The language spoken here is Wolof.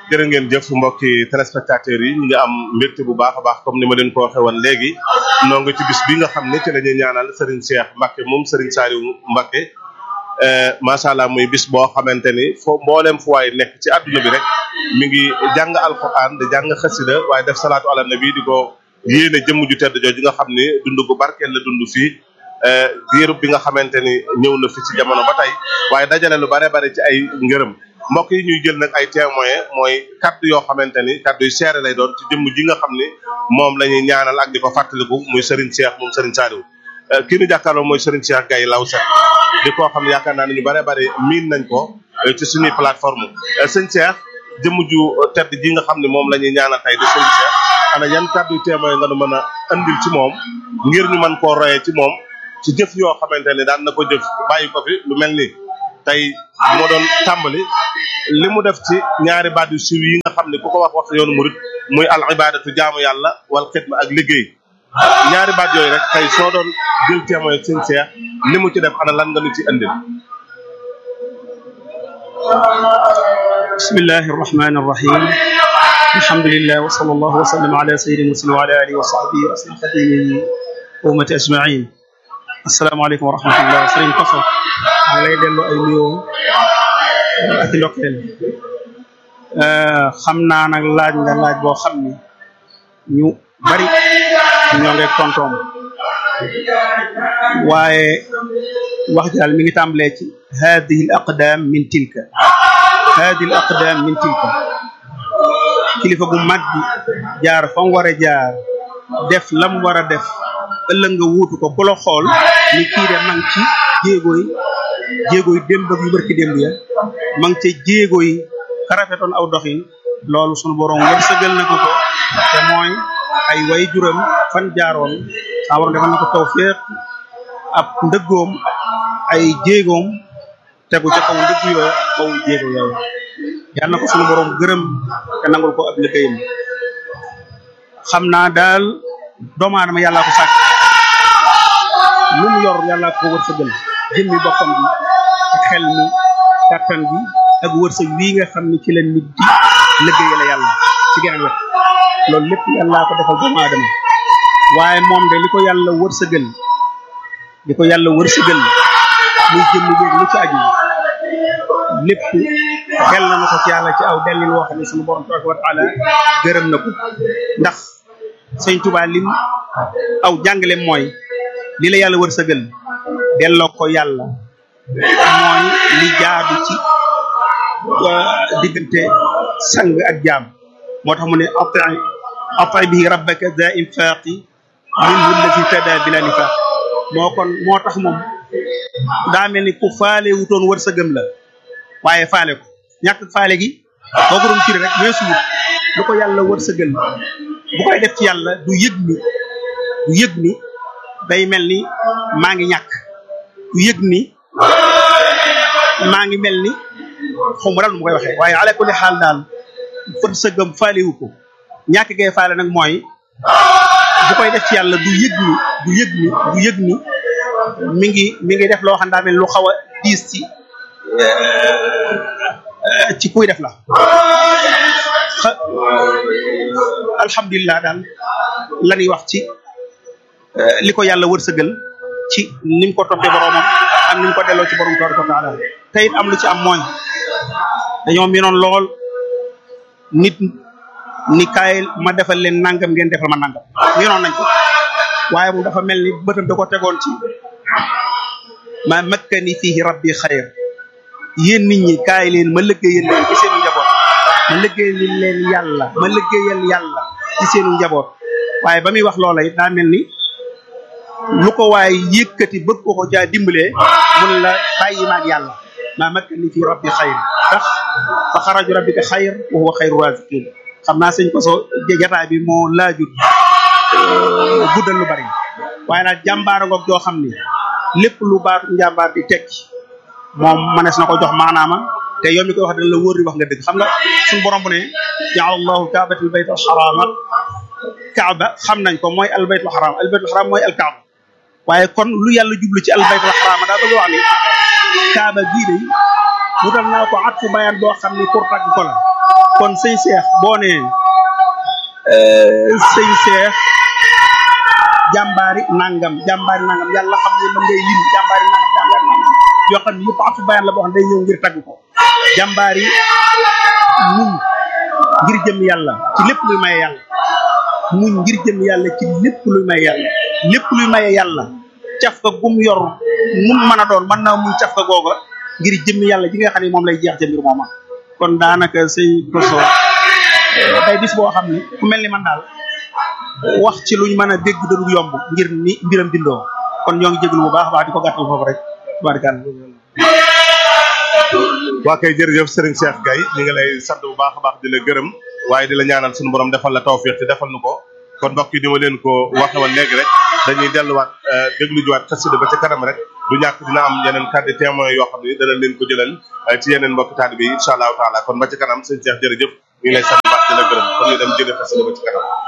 jërë ngeen jëf mbokki téléspectateurs yi ñu ngi am mbégte bu baax a baax comme ni ma leen ko waxee woon léegi noo ngi ci bis bi nga xam ne ci la ñuy ñaanal Serigne Cheikh Mbacke moom Serigne Saliou Mbacke macha allah muy bis boo xamante ni foo mboolem fu waay nekk ci àdduna bi rek mi ngi jàng alquran di jàng xasida waaye def salaatu ala nabi di ko yéene jëmm ju tedd jooju nga xam ni dund gu barkeel la dund fii diirub bi nga xamante ni ñëw na fi ci jamono ba tey waaye dajale lu bare bare ci ay ngërëm mbokk yi ñuy jël nag ay témoin mooy kaddu yoo xamante ni kaddu yu seere lay doon ci jëmm ji nga xam ni moom la ñuy ñaanal ak di ko fàttaliku muy Serigne Cheikh moom Serigne Saliou kii nu jàkkaarloo mooy Serigne Cheikh Gaye Lawset di koo xam ne yaakaar naa ne ñu bare bare miin nañ ko ci suñuy plateforme sëñ Cheikh jëmm ju tedd ji nga xam ne moom la ñuy ñaanal tey di Serigne Cheikh ana yan kaddu yu témoin nga nu mën a andil ci moom ngir ñu mën koo royee ci moom ci jëf yoo xamante ni daan na ko jëf bàyyi ko fi lu mel ni tey moo doon tàmbali li mu def ci ñaari baat yu siiw yi nga xam ne ku ko wax wax yoonu murid muy al ibadatu jaamu yàlla wal xidma ak liggéey ñaari baat yooyu rek tey soo doon jël témoin sëñ Cheikh li mu ci def ana lan nga nu ci indil bismillahi arrahmani arrahim alhamdulillah wa sallallahu wa sallam ala sayyidina muslim wa ala alihi wa sahbihi wa asna xadimi wa ummati ajmain asalaamaaleykum wa rahmatullah sëriñ Koso maa ngi lay delloo ay nuyoo ak i ndokkeel xam naa nag laaj nga laaj boo xam ni ñu bari ñoo ngi tontoom waaye wax ji daal mi ngi tàmbalee ci hadihi al aqdam min tilka hadihi al aqdam min tilka kilifa gu mag gi jaar fa mu war a jaar def lam war a def ëllëg nga wuutu ko ku la xool ni kii de ma ngi ci jéego yi jéego yi démb ak yu barki démb ya ma ngi ca jéego yi ka rafetoon aw doxin loolu sunu borom wërsëgal na ko ko te mooy ay way juram fan jaaroon saa borom defal na ko tawfeex ab ndëggoom ay jéegoom tegu ca kaw ndëgg yooyu kaw jéego yooyu yal na ko sunu borom gërëm te nangul ko ab liggéeyam xam naa daal doomu aadama yàllaa ko sàkk lu mu yor yàllaa ko wërsëgal jëmmi boppam bi ak xel mi kàttan bi ak wërsëg wii nga xam ne ci la nit di liggéeyal yàlla ci geneen wet loolu lépp yàllaa ko defal doomu aadama waaye moom de li ko yàlla wërsëgal li ko yàlla wërsëgal muy jëmmi jéeg lu ci aju lépp xel na ko ci yàlla ci aw dellin woo xam ne sunu borom tabaraka wa taala gërëm na ko ndax sëñ Tuubaa lim aw jàngale mooy li la yàlla wërsëgal delloo ko yàlla mooy li jaadu ci diggante sang ak jaam moo tax mu ne ati ati bihi rabbaka da infaqi minhu allati tada bila nifaq moo kon moo tax moom daa mel ni ku faale wutoon wërsëgam la waaye faale ko ñàkk faale gi boo ko doon firi rek weesu wut lu ko yàlla wërsëgal bu koy def ci yàlla du yëg ni du yëg ni day mel ni maa ngi ñàkk du yëg ni maa ngi mel ni xaw ma daal nu ma koy waxee waaye ala kulli xaal daal fët sëggam faalewu ko ñàkk gay faale nag mooy bu koy def ci yàlla du yëg ni du yëg ni du yëg ni mi ngi mi ngi def loo xam daa mel lu xaw a diis ci ci kuy def la alhamdulilah daal la ñuy wax ci li ko yàlla wërsëgal ci ni mu ko toppee boromam ak ni mu ko delloo ci borom tabaraka wa taala te it am lu ci am mooy dañoo miinoon lool nit ni kaay ma defal leen nangam ngeen defal ma nangam miinoon nañ ko waaye moom dafa mel ni bëtam da ko tegoon ci ma makkani fihi rabbi xayr yéen nit ñi kaay leen ma liggéeyal leen ci seenu njaboot ma liggéeyal leen yàlla ma liggéeyal yàlla ci seenu njaboot waaye ba muy wax loola it daa mel ni lu ko waaye yëkkati bëgg ko ko caa dimbalee mun la bàyyi maag yàlla maa makkani fi rabbi xayr tax fa xaraju rabbika xayr wa huwa xayru raziqin xam naa sëñ ko so jataay bi moo laajut guddal lu bari waaye daal jàmbaara ngoog joo xam ni lépp lu baatu njàmbaar di tekki moom manees na ko jox maanaama te yow mi koy wax dana la wóor di wax nga dëgg xam nga suñu borom bu ne jaala allahu kaabatal bayt al xaraama kaaba xam nañ ko mooy al baytul xaraam al baytul xaraam mooy al kaaba waaye kon lu yàlla jublu ci al baytul xaraama daa bëgg wax ni kaaba gii de wutal naa ko at fu bayaan boo xam ni pour tagg ko la kon sëñ Cheikh boo nee sëñ Cheikh jàmbaari nangam jàmbaari nangam yàlla xam ne man ngay lim jàmbaari nangam jàmbaari nangam yoo xam ne yëpp atu bayaan la boo xam ne day ñëw ngir tagg ko jàmbaari muñ ngir jëm yàlla ci lépp luy maye yàlla muñ ngir jëm yàlla ci lépp luy maye yàlla lépp luy maye yàlla caf ka gum yor mum mën a doon mën naa muñ caf ka googa ngir jëm yàlla ji nga xam ne moom lay jeex ca mbir mooma kon daanaka sëñ Koso day bis boo xam ne ku mel ni man daal wax ci luñ mën a dégg dadul yomb ngir ni mbiram bindoo kon ñoo ngi jéglu bu baax a baax di ko gàttal foofu rek tubaarkàlla waa kay jërëjëf Serigne Cheikh Gaye ñu ngi lay sant bu baax a baax di la gërëm waaye di la ñaanal suñu borom defal la tawfiq te defal nu ko kon mbokk yi ni ma leen ko waxe woon léegi rek dañuy delluwaat déglu juwaat xasida ba ca kanam rek du ñàkk dina am yeneen kàddu témoin yoo xam ne dana leen ko jëlal ci yeneen mbokk taalibe yi incha allahu taala kon ba ca kanam sëñ Cheikh jërëjëf ñu ngi lay sant bu baax di la gërëm kon ñu dem jëlee xasida ba ca kanam